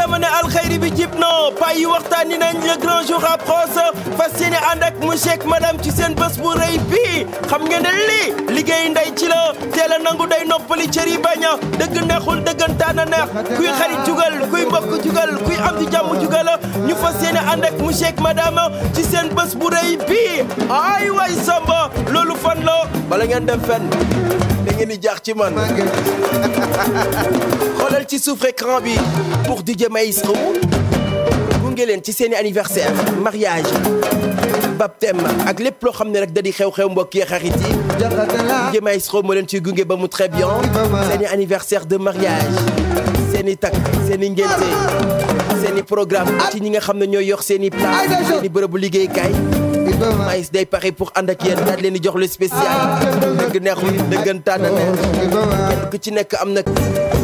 dama ne alxayri bi jib no pay yi waxtaani nañ le grand jour approche fas yéene ànd ak monsieur ak madame ci seen bés bu rëy bii xam ngeen ne lii liggéey ndey ci la teel a nangu day noppali cër yi bañ a dëgg neexul dëggantaan a neex kuy xarit jugal kuy mbokk jugal kuy am di jàmm jugal ñu fas yéene ànd ak monsieur ak madame ci seen bés bu rëy bii ay way samba loolu fan la bala ngeen dem fenn da ngeen di jaax ci man xoolal ci suuf écran bi pour DJ Maestro gunge leen ci seeni anniversaire mariage baptême ak lépp loo xam ne rek da di xew-xew mbokk yi xarit yi DJ Maestro moo leen ciy gunge ba mu très bien seeni anniversaire de mariage seeni takk seeni ngénte seeni programme ci ñi nga xam ne ñooy yor seeni place seeni bërëbu liggéeykaay mais day pare pour ànd ak yéen daal leen di jox le spécial dëgg neexul dëggantaan na neex kenn ku ci nekk am nag